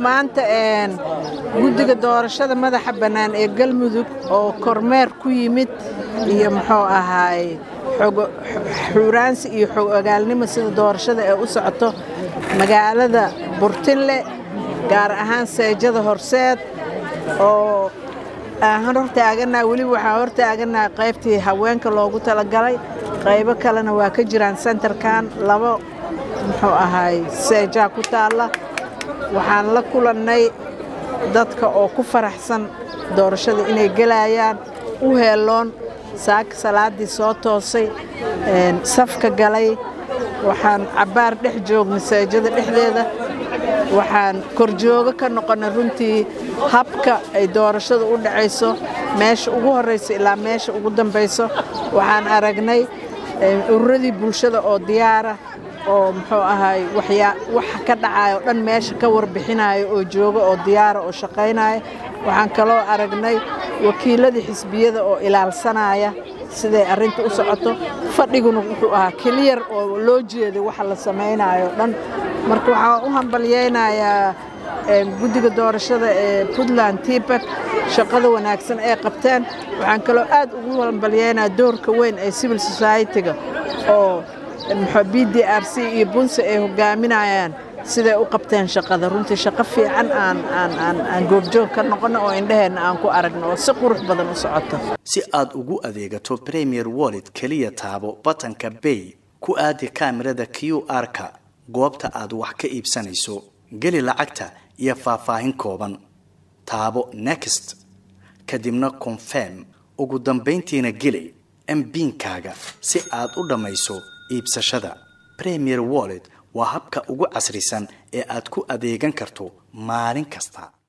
maanta guddiga doorashada madaxa bannaan ee galmudug oo kormeer ku yimid iyo muxuu ahaay xuuraansi iyo xog ogaalnimo sida doorashada ee u socoto magaalada burtinle gaar ahaan seejada horseed oo aan hortaaganaa weliba waxaa hortaaganaa qaybtii haweenka loogu talagalay qaybo kalena waa ka jiraan sentarkan labo muxuu ahaay seejaa ku taalla waxaan la kulannay dadka oo ku faraxsan doorashada inay gelayaan u heeloon saaka salaaddii soo toosay safka galay waxaan cabbaar dhex joognay seejada dhexdeeda waxaan korjoogo ka noqonnay runtii habka ay doorashada u dhacayso meesha ugu horraysa ilaa meesha ugu dambayso waxaan aragnay ururadii bulshada oo diyaara oo muxuu ahaay waxa ka dhacayo dhan meesha ka warbixinayo oo jooga oo diyaara oo shaqaynaya waxaan kaloo aragnay wakiiladii xisbiyada oo ilaalsanaya siday arrinta u socoto fadhiguna wuxuu ahaa keliyar oo loo jeeday waxa la samaynayo dhan marka waxaan u hambalyaynayaa guddiga doorashada ee puntland tibak shaqada wanaagsan ay qabteen waxaan kaloo aad ugu hambalyaynayaa doorka weyn ee civil society-ga oo b d r c iyo bunse ay hogaaminayaan siday u qabteen shaqada runtii shaqo fiican aan goobjoog ka noqono oo indhaheenna aan ku aragno oo si qurux badan u socoto si aad ugu adeegato premier wallet keliya taabo batanka bay ku aadi kaamirada q r-ka goobta aad wax ka iibsanayso geli lacagta iyo faahfaahin kooban taabo next kadibna confirm ugu dambayntiina geli mbiinkaaga si aad u dhammayso iibsashada premier wallet waa habka ugu casrisan ee aad ku adeegan karto maalin kasta